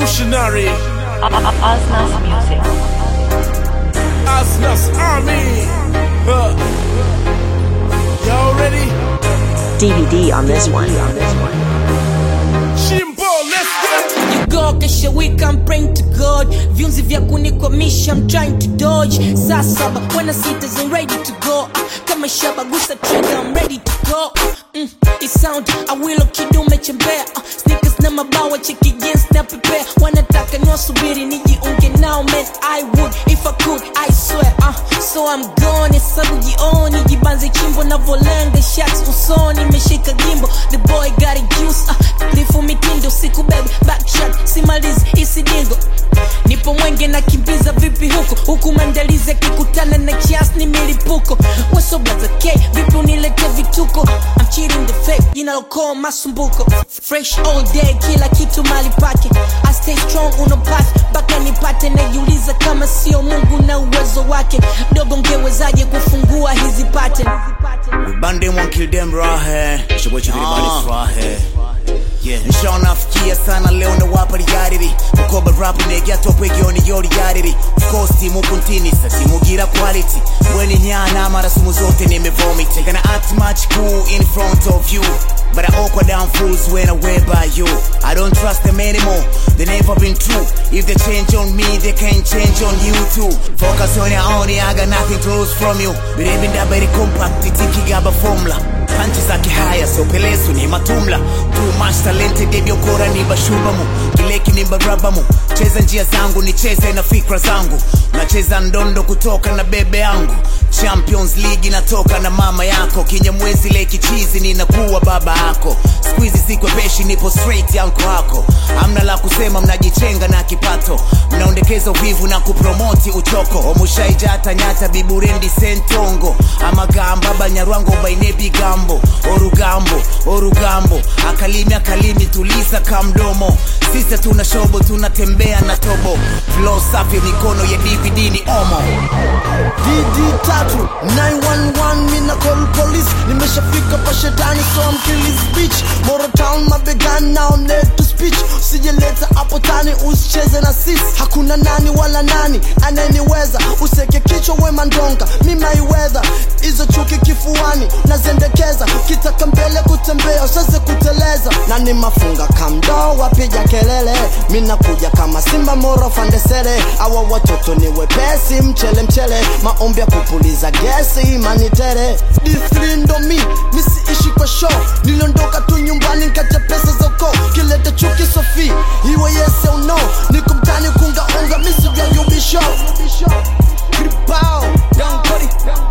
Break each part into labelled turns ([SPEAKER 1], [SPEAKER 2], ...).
[SPEAKER 1] revolutionary.
[SPEAKER 2] Osnas Music.
[SPEAKER 1] Asnas Army. Huh. Y'all ready?
[SPEAKER 3] DVD on this one.
[SPEAKER 1] Shimbo, let's go.
[SPEAKER 4] You go kesho week I'm praying to God viunzi vya kunikwamisha I'm trying to dodge saa saba when I see it I'm ready to go kama shaba gusa trigger I'm ready to go mm, it sound awilo kidume chembea uh, sneakers na mabawa cheki jeans na prepare wanataka niwasubiri nijiunge nao man I would if I could I swear uh, so I'm gone hesabu jioni jibanze chimbo na volanga shots usoni meshika gimbo the boy got a juice uh, lifu mitindo siku bebe backshot simalizi isidingo nipo mwenge na kimbiza vipi huko huku maandalizi akikutana na kias ni milipuko wasoblaza k vipi unilete vituko I'm cheating the fake jinalokoa masumbuko fresh all day kila kitu mali pake I stay strong uno path mpaka nipate najiuliza kama sio mungu na uwezo wake dogo ngewezaje kufungua hizi pattern
[SPEAKER 5] Bande won't kill them rahe Shobwecha everybody's rahe Yeah. Nshaona nafikia sana leo na wapa liyariri Mukoba rap negya topwe gyoni yori yariri Of course timu kuntinisa simugira quality Mweni nyana mara sumu zote nimevomit Gonna act much cool in front of you But I awkward down fools when I wear by you I don't trust them anymore They never been true If they change on me they can change on you too Focus on your own I got nothing to lose from you Birebi ndabari compact itikigaba formula panchi zake haya sopelesu ni matumla too much talented ebyokora ni bashubamu kileki ni barabamu cheza njia zangu nicheze na fikra zangu nacheza ndondo kutoka na bebe yangu champions league inatoka na mama yako kinyamwezi leki chizi ninakuwa baba yako skuizi sikwepeshi nipo straight yanko hako amna la kusema mnajichenga na kipato mnaondekeza uvivu na kupromoti uchoko omushaijata nyata biburendi sentongo amagamba banyarwango baine bigambo orugambo orugambo akalimi akalimi tulisa kamdomo sisa tuna shobo tunatembea na tobo flo safi mikono ya dvd ni omo
[SPEAKER 6] DD tatu 911 mina call police nimeshafika pa shetani so I'm killing speech Moro town mabegani now need to speech usijeleta hapo tani usicheze na sis hakuna nani wala nani anayeniweza useke kichwa wema ndonga mimaiwedha hizo chuki kifuani nazendekeza kitaka mbele kutembea useze kuteleza na ni mafunga kamdo wapiga kelele minakuja kama simba moro fandesere awa watoto ni wepesi mchele mchele maombi ya kupuliza gesi manitere D3 ndo mi misiishi kwa show niliondoka tu nyumbani nkacha pesa zoko kilete chuki sofi iwe yes au no niko mtani kungaunga misijayubisho Gripao, Young Cody.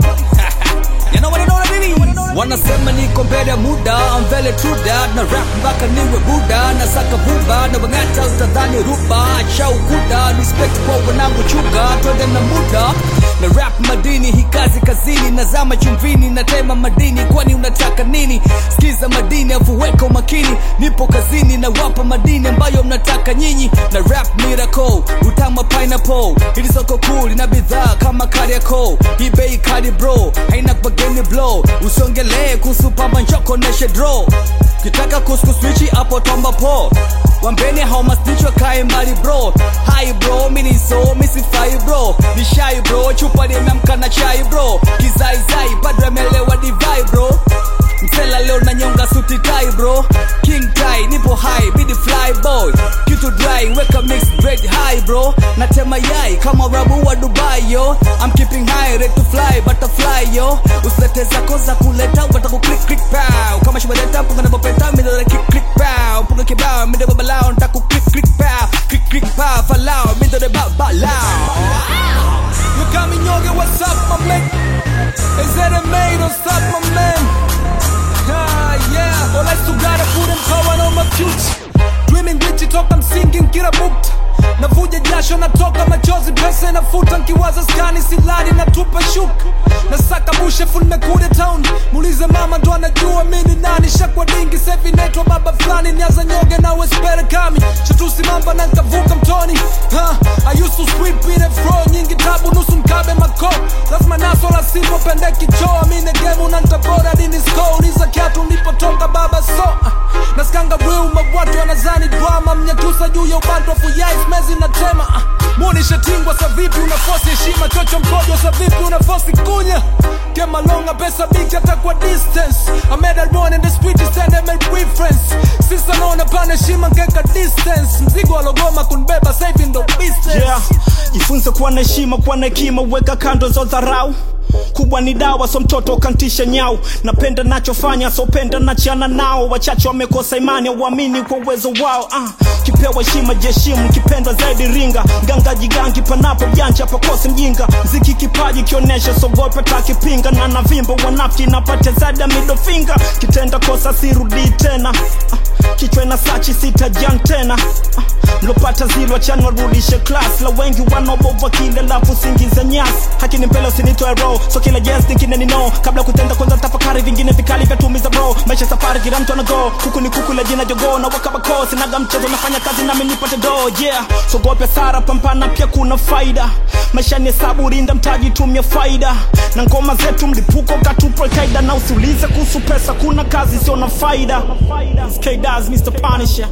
[SPEAKER 7] You know what I know what I mean? wanasema niko mbele ya muda I'm very true that na rap mpaka niwe buda na saka buba na wang'ata utadhani ruba acha ukuda respect kwa wanangu chuga twende na muda na rap madini hii kazi kazini nazama chumvini na tema madini kwani unataka nini skiza madini avuweka umakini nipo kazini na wapa madini ambayo mnataka nyinyi na rap miracle utama pineapple ili soko cool ina bidhaa kama kariako hii bei kali bro haina bageni blow usiongelee kuhusu pamba njoko neshe draw kitaka kuskuswichi hapo tomba po wambeni haumasnichwa kae mbali bro hai bro mini so misifai bro ni shai bro chupa limeamka na chai bro kizaizai padre amelewa divai bro msela leo na nyonga suti tai bro king tai nipo high bidi fly boy kitu dry weka mix bread high bro natema yai kama rabu wa dubai yo I'm keeping high ready to fly butterfly yo usilete zako za kuleta wataku click click pow kama shibadeta mpunga na bopeta midole kick click pow mpunga kibao midole balao ntaku click click pow click click pow falao midole ba balao You got me yoga, what's up my man? Is that a maid or stop my man? Ah, yeah. All I still gotta put him power on my future. Dreaming with you talk, I'm singing, get a booked. navuja jasho natoka machozi pesa inafuta nkiwaza skani siladi natupa shuka nasaka bushefu nimekuja town muulize mama ndo anajua mini nani shakwa dingi sevi naitwa baba fulani niaza nyoge na wespere kami shatusi mamba na nkavuka mtoni ha, I used to sweep in a fro nyingi tabu nusu mkabe mako lazima naso la sipo pende kichoa mine gemu na ntabora dini sko uliza kiatu nilipotoka baba so ah, naskanga real mabwatu wanazani drama mnyakusa juu ya ubando wa fuyais mezi na tema ah, muonishe tingwa sa vipi unafosi heshima chocho mkojo sa vipi unafosi kunya kemalonga pesa big hata kwa distance I made a run in the street stand and make reference sisa naona pana heshima nkeka distance mzigo alogoma kunbeba sahivi ndo business
[SPEAKER 8] yeah. jifunze kuwa na heshima kuwa na hekima weka kando zo dharau kubwa ni dawa so mtoto kantisha nyau napenda nachofanya sopenda nachana nao wachache wamekosa imani auamini kwa uwezo wao ah. kipewa heshima jeshimu kipenda zaidi ringa ganga jigangi panapo janja pakose mjinga mziki kipaji kionyesha sogope takipinga na navimba wanafiki napate zada midofinga kitenda kosa sirudi tena ah. kichwa na sachi sitajan tena ah. mlopata zilwa chani warudishe klas la wengi wanaobova kile lafu singiza nyasi hakini mbele usinitoe ro so kila yes nikine ni no kabla kutenda kwanza tafakari vingine vikali vya tumiza bro maisha safari kila mtu anago kuku ni kuku la jina jogo na wakabako sinaga mchezo nafanya kazi nami nipate do yeah sogope sara pampana pia kuna faida maisha ni hesabu rinda mtaji tumia faida na ngoma zetu mlipuko katupo kaida na usiulize kuhusu pesa kuna kazi sio na faida It's K-Daz, Mr. Punisher.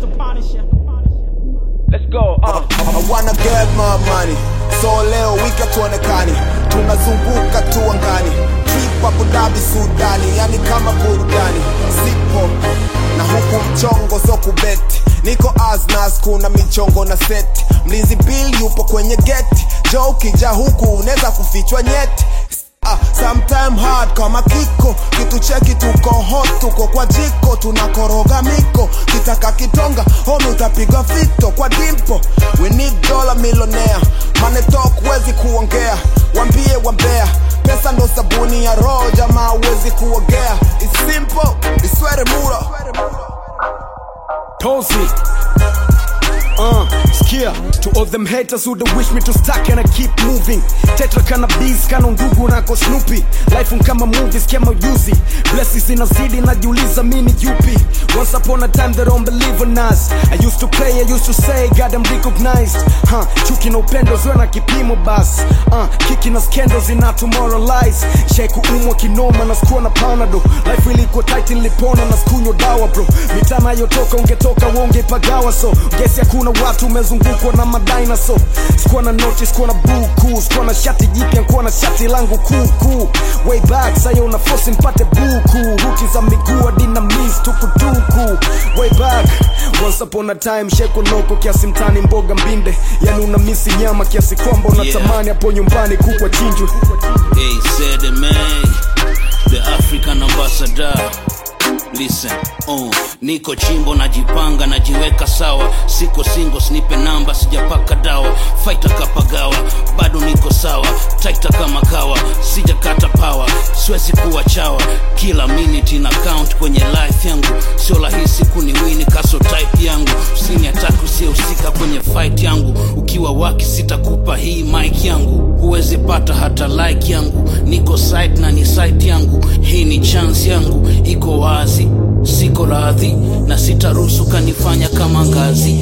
[SPEAKER 7] Let's go, uh.
[SPEAKER 9] I wanna get my money so leo wiki hatuonekani tunazunguka tu angani trip Abu Dhabi Sudani yani kama burudani sipo na huku mchongo so kubeti niko asnas kuna michongo na seti mlinzi bill yupo kwenye geti jo ukija huku unaweza kufichwa nyeti Ah, sometime hard kama kiko kitu cheki tuko hot tuko kwa jiko tunakoroga miko kitaka kitonga homi utapiga fito kwa dimpo we need dollar millionaire money talk wezi kuongea wambie wambea pesa ndo sabuni ya roho jamaa wezi kuogea It's simple iswere mura
[SPEAKER 7] Tozi. Uh, skia to all them haters who they wish me to stack and I keep moving tetra kana bees kana ndugu nako snoopy life kama movies kama ujuzi blessings inazidi najiuliza mini yupi once upon a time they don't believe in us I used to play I used to say God I'm recognized huh, chuki na upendo ziwe na kipimo bas uh, kiki na scandals ina tomorrowlize shai kuumwa kinoma na sikuwa na panado life ilikuwa tight nilipona na sikunywa dawa bro mitana yotoka ungetoka wongeipagawa so gesi hakuna watu umezungukwa na madinoso sikuwa na noti sikuwa na buku sikuwa na shati jipya nkuwa na shati langu kuku way back sayo una fosi mpate buku ruti za miguu hadi na mis tukutuku way back once upon a time sheko loko kiasi mtani mboga mbinde yani una misi nyama kiasi kwamba unatamani hapo nyumbani kukwa chinjwe
[SPEAKER 10] Hey, said it, man. The African ambassador. Listen, oh, niko chimbo najipanga najiweka sawa siko singo snipe namba sijapaka dawa faita kapagawa bado niko sawa taita kama kawa sijakata pawa siwezi kuwa chawa kila minute na count kwenye life yangu sio rahisi kuniwini kaso type yangu usini ataki usiyehusika kwenye fight yangu ukiwa waki sitakupa hii mic yangu huwezi pata hata like yangu niko site na ni site yangu hii ni chance yangu iko wazi siko radhi na sitaruhusu kanifanya kama ngazi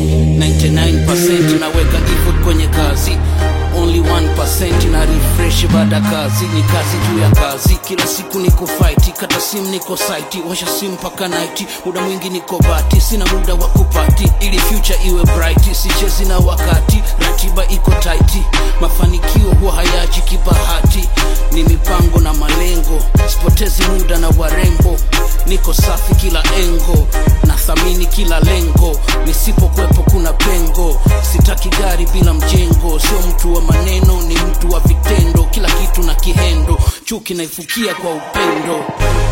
[SPEAKER 10] 99% naweka effort kwenye kazi only 1% na refresh baada kazi ni kazi juu ya kazi kila siku niko fight kata sim niko site washa sim mpaka night muda mwingi niko bati sina muda wa kupati ili future iwe bright sichezi na wakati ratiba iko tight mafanikio huwa hayaji kibahati ni mipango na malengo sipotezi muda na warembo niko safi kila engo nathamini kila lengo nisipokwepo kuna pengo sitaki gari bila mjengo sio mtu wa maneno ni mtu wa vitendo kila kitu na kihendo chuki naifukia kwa upendo